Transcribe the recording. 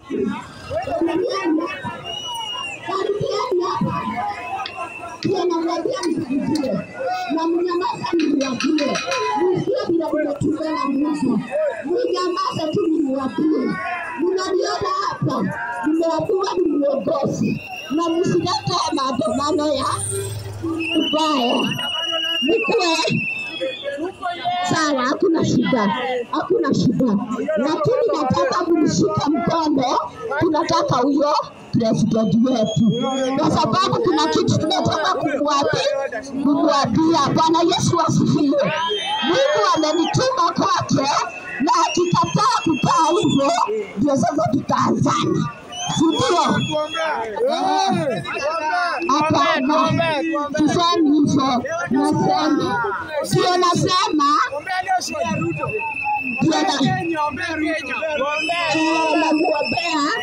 Unaniona? Karibiani hapa. Pia namwambia msikie na mnyamaza, mniwapie, msikie vile vimetumwa na Mungu, mnyamaza tu, mniwapie. Mnaniona hapa, nimeambiwa ni miongozi na msilete maandamano ya ubaya, nikuwe sawa, hakuna shida, hakuna shida, lakini nataka mnishike mkono, tunataka huyo president wetu, kwa sababu kuna kitu tunataka kumwambia kumwambia. Bwana Yesu asifiwe. Mungu amenituma kwake, na akikataa kukaa hivyo, ndio sasa tutaanzana, si ndio? Hapana, sisemi hivyo, nasema sio, nasema ndio na- eh, namwombea